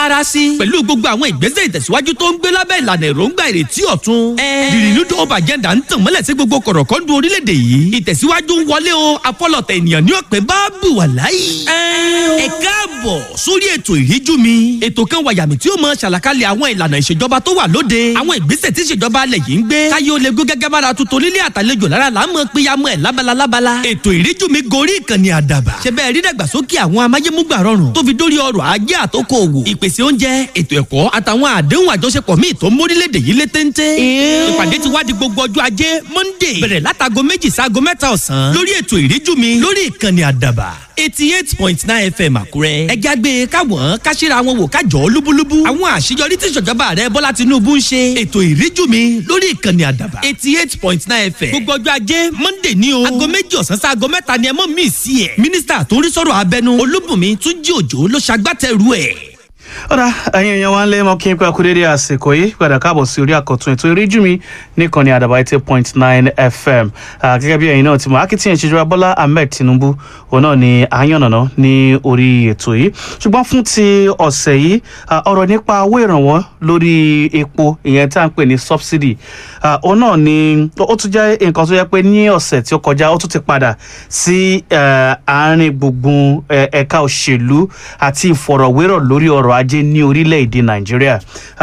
ara sí. pẹ̀lú gbogbo àwọn ìgbésẹ̀ ìtẹ̀síwájú tó ń gbé lábẹ́ ìlànà èròǹgbà ìrètí ọ̀tun. the renewed hope agenda ń tàn mọ́lẹ̀ sí gbogbo kọ̀rọ̀kọ́ndù orílẹ̀-èdè yìí. ìtẹ̀síwájú ń wọlé o afọlọ̀tẹ̀ ènìyàn ní ọ̀pẹ bá bù wà láyé. ẹ káàbọ̀ sórí ètò ìríjú mi. ètò kan wà yàmì tí ó mọ ṣàlàkalẹ̀ àwọn ìlànà ìṣèjọba tó wà lóde. àwọn ìgbésẹ̀ tí ìṣèjọba alẹ̀ yìí ń gbé. káyé ó lè gún gẹ́gẹ́ bára tuntun nílé àtàlejò lára là ń mọ péyàmọ́ ẹ̀ lábala lábala. ètò ìríjú mi gorí ìkànnì àdàbà. ṣe bẹ́ẹ̀ rí dàgbàsókè àwọn amáyémúgbà rọrùn tó fi dórí ọrọ̀ ajé àtòkò òwò. ìpèsè oúnjẹ ètò ẹ̀kọ́ àtàwọn àdéhùn àjọṣepọ̀ míì tó ń mórílẹ̀‐èdè yìí lé téńté. ìpàdé ti wá di gbogbo ọjọ́ ajé monday bẹ̀rẹ̀ látago méjì sáago mẹ́ta ọ̀sán lórí ètò ìríjú mi lórí ìkànnì àdàbà eighty eight point nine fm àkúrẹ́. ẹ jágbe káwọn káṣíra wọn wò kájọ lúbúlúbú. àwọn àṣeyọrí tí ìṣèjọba rẹ bọ́lá tinubu ń ṣe. ètò ìríjú mi lórí ìkànnì àdàbà eighty eight point nine fm. gbogbo ọjọ́ ajé monday ní o. aago méjì ọ̀sán sí aago mẹ́ta ni ẹ mọ̀ mí sí ẹ̀. mínísítà tó ń rí sọ̀rọ̀ abẹnú olúbùnmi túnjí òjò ló ṣagbátẹrù ẹ̀ ọ̀dà ẹ̀yin èèyàn wa ń lé mọ́ kí n pẹ́ kú dédé àsìkò yìí padà káàbọ̀ sí orí àkọ́tún ètò ìríjú mi nìkan ní àdàbà eighty point nine fm gẹ́gẹ́ bí ẹ̀yin náà ti mọ̀ akitiyan ìṣèjọba bọ́lá ahmed tinubu òun náà ni àyànnàná ní orí ètò yìí ṣùgbọ́n fún ti ọ̀sẹ̀ yìí ọ̀rọ̀ nípa owó ìrànwọ́ lórí epo ìyẹn tá à ń pè ní subsidy òun náà ni ó tún jẹ́ nǹkan tó yẹ pé ní ọ̀sẹ̀ tí ó kọjá ó tún ti padà sí àárín gbùngbùn ẹ̀ka òṣèlú àti ìfọ̀rọ̀wérọ̀ lórí ọ̀rọ̀ ajé ní orílẹ̀-èdè nàìjíríà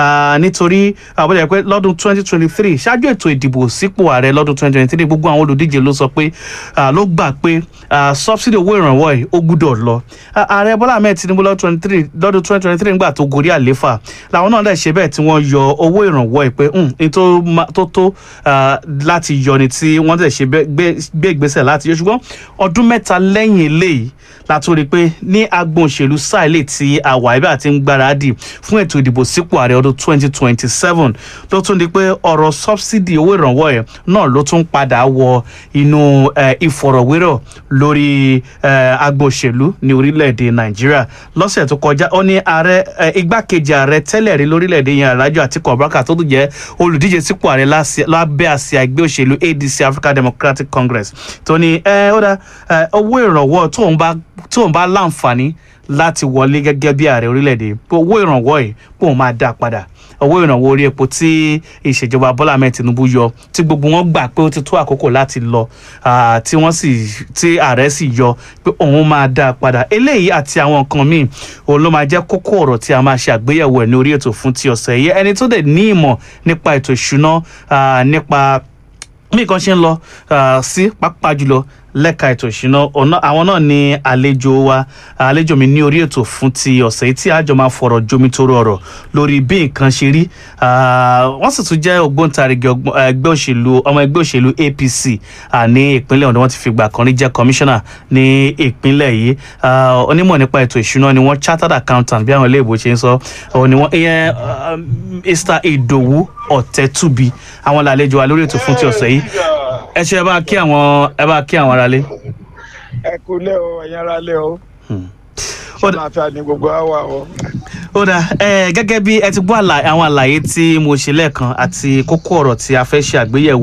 nítorí àbúrò pé lọ́dún 2023 ṣáájú ètò ìdìbò sípò ààrẹ lọ́dún 2023 gbogbo àwọn olùdíje ló sọ pé ló gbà pé subsidy owó ìrànwọ́ yìí ó gbúdọ̀ lọ ààrẹ bọ́lá ahmed tinubu lọ́dún 2023 nígbà tó gorí àléfà làwọn náà dẹ̀ ṣe bẹ́ẹ̀ tí wọ́n yọ owó ìrànwọ́ yìí pé ní tó tó láti yọ ni tí wọ́n dẹ̀ ṣe gbé ìgbésẹ̀ láti yọ ṣùgbọ́n ọdún mẹ́ta lẹ́yìn eléyìí látó rí i pé ní agbọn òṣèlú sáìlè tí àwa ibà ti ń gbáradì fún ètò ìdìbò sípò ààrẹ ọdún 2027 ló tún di pé ọ̀rọ̀ sọ́bsidì owó ìrànwọ́ ẹ̀ náà ló tún padà wọ inú ìfọ̀rọ̀wérọ̀ lórí agbọn òṣèlú ní orílẹ̀-èdè nàìjíríà lọ́sẹ̀ tó kọjá ó ní ààrẹ igbákejì ààrẹ tẹ́lẹ̀ rí lórílẹ̀-èdè yẹn alájọ àtikọ̀ abubakar tó tún jẹ́ olùdíje sípò ààrẹ lábẹ́ àsíá ẹgbẹ́ òṣèlú adc african democratic congress tó ní ó dá owó ìrànwọ́ tóun bá tóun bá láǹfààní láti wọlé gẹ́gẹ́ bí ààrẹ orílẹ̀-èdè owó ìrànwọ́ yìí kóun máa dá padà owó ìrànwọ́ orí epo tí ìṣèjọba bọ́lá ahmed tinubu yọ tí gbogbo wọn gbà pé ó ti tó àkókò láti lọ tí wọ́n sì tí ààrẹ sì yọ pé òun máa dá padà eléyìí àti àwọn nǹkan míì òun ló máa jẹ́ kókó ọ̀rọ̀ tí a máa ṣe àgbéyẹ̀wò ẹ̀ ní orí ètò fún ti ọ̀sẹ̀ yìí ẹni tó dẹ̀ ní ìmọ̀ nípa ètò ìṣúná nípa bí nǹkan ṣe ń lọ sí pápá jùlọ lẹ́ka ètò ìṣúná àwọn náà ní àlejò wa àlejò mi ní orí ètò fún ti ọ̀sẹ̀ yìí tí àjọ máa fọ̀rọ̀ jomi tó rọrọ̀ lórí bí nǹkan ṣe rí wọ́n sì tún jẹ́ ògbóǹtarìgì ẹgbẹ́ òṣèlú ọmọ ẹgbẹ́ òṣèlú apc ní ìpínlẹ̀ ọ̀dọ́ wọ́n ti fìgbà kan rí jẹ́ kọmíṣánná ní ìpínlẹ̀ yìí onímọ̀ nípa ètò ìṣúná ni wọ́n chartered accountant bí àwọn ilé ìbò ṣe ń sọ ni wọ́n ìyẹn mr idowu ọ̀tẹ́tùbí àwọn làlejò wa lórí ètò fún ti ọ̀sẹ̀ yìí ẹ ṣe ẹ bá kí àwọn ẹ bá kí àwọn aráalé. ẹ kú lé o ẹ̀yin aráalé o ṣé máa fi àní gbogbo àwa o. ó dà ẹ gẹ́gẹ́ bí ẹ ti gbọ́ àwọn àlàyé tí mo ṣe lẹ́ẹ̀kan àti kókó ọ̀rọ̀ tí a fẹ́ ṣe àgbéyẹ̀wò